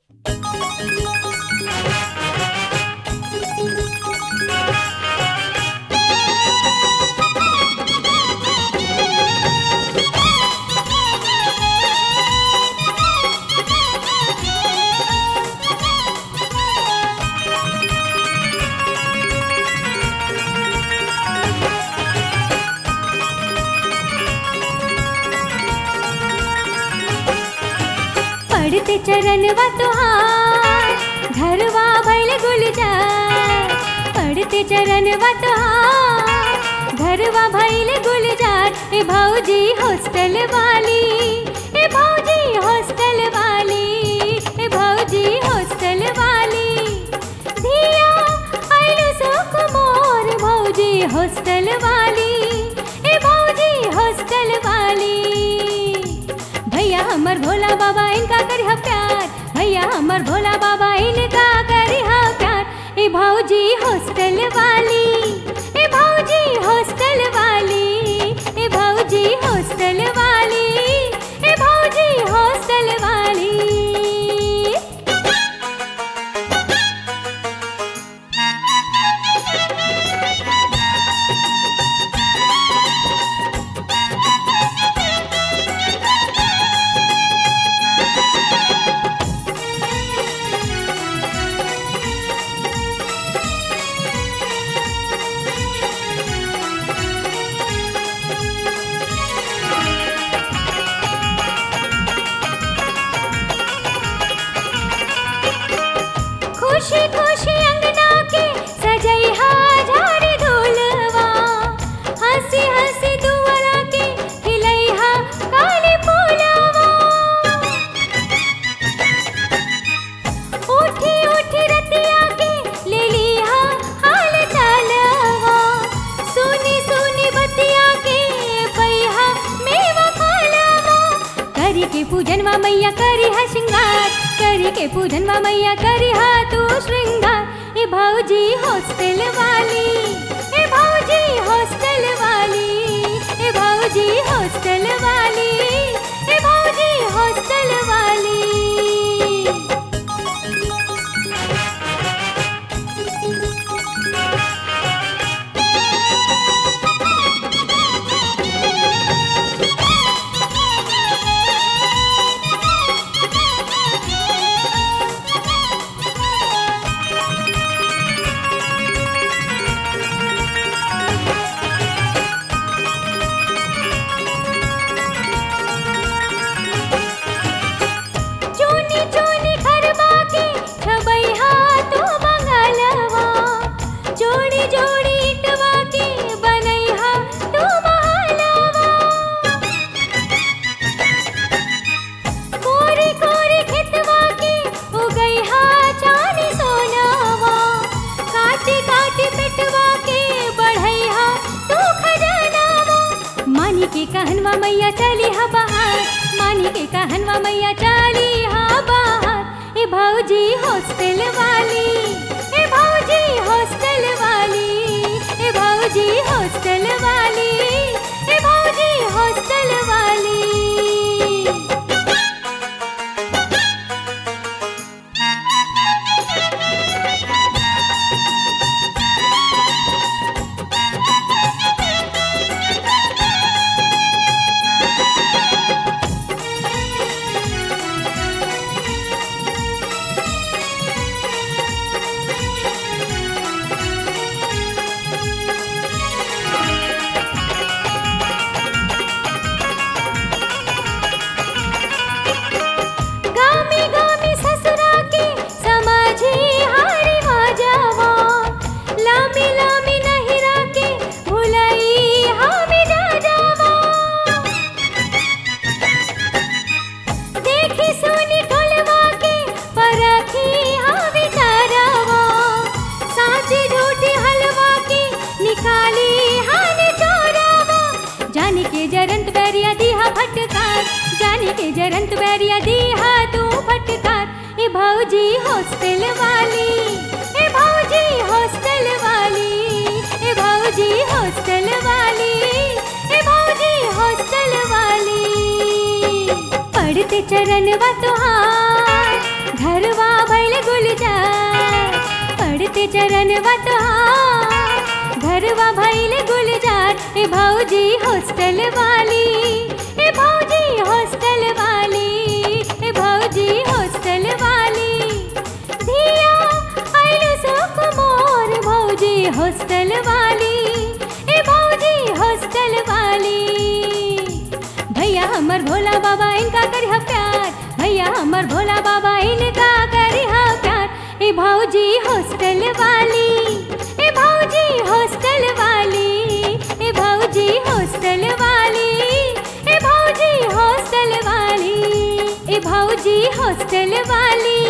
पड़ते चरणवा तुहार घरवा भैल गुलजार पड़ते चरणवा तुहार घरवा भैल गुलजार ए भौजी हॉस्टल वाली ए भौजी हॉस्टल वाली ए भौजी हॉस्टल वाली धिया आइलु सुख मोर भौजी हॉस्टल वाली ए भौजी हॉस्टल वाली भैया हमर भोला बाबा इनका करिहा प्यार भैया हमर भोला बाबा इनका करिहा प्यार ए भौजी हॉस्टल वाली ए भौजी हॉस्टल वाली ए भौजी हॉस्टल वाली ए भौजी हॉस्टल वाली खुशी खुशी अंगना के सजैहा झाड़ धूलवा हंसी हंसी दुआरा के खिलैहा काले फूलवा उठी उठी रतिया के ले लिहा हाल चालवा सुनी सुनी बतिया के पैहा मेवा खालवा करी के पूजनवा मैया करी हा श्रृंगार करी के पूजनवा मैया करी हा तू श्रृंगार ए भौजी हॉस्टल वाली ए भौजी हॉस्टल वाली ए भौजी हॉस्टल वाली ए भौजी हॉस्टल वाली चूनी चूनी खरबा के छबैहा तू मंगलवा जोड़ी जोड़ी इटवा के बनैहा तू महलवा कोरी कोरी खेतवा के उगैहा चानी सोनावा काटी काटी पेटवा के बढ़ैहा तू खजानावा मानी के कहनवा मैया चली हा बाहर मानी के कहनवा मैया चली हा बाहर ए भौजी हॉस्टल वाली ए भौजी हॉस्टल वाली ए भौजी हॉस्टल वाली ए भौजी हॉस्टल वाली गामी गामी ससुरा के समझी हारी माजवा लामी लामी नहिरा के भुलई हामी जा जावा देखी सुनी ढोलवा के परखी हावी तारावा साची झूठी हलवा की निकाली हानि चोरावा जाने के जरंत बैरिया दीहा फटकार जाने के जरंत बैरिया दीहा तू फटकार ए भौजी हॉस्टल वाली ए भौजी हॉस्टल वाली ए भौजी हॉस्टल वाली ए भौजी हॉस्टल वाली पढ़ते चरणवा तुहार घरवा ए भौजी हॉस्टल वाली ए भौजी हॉस्टल वाली ए भौजी हॉस्टल वाली धिया आइल सुख मोर भौजी हॉस्टल वाली ए भौजी हॉस्टल वाली भैया हमर भोला बाबा इनका करिहा प्यार भैया हमर भोला बाबा इनका करिहा प्यार ए भौजी हॉस्टल वाली ए भौजी हॉस्टल वाली ए भौजी हॉस्टल वाली ए भौजी हॉस्टल वाली ए भौजी हॉस्टल वाली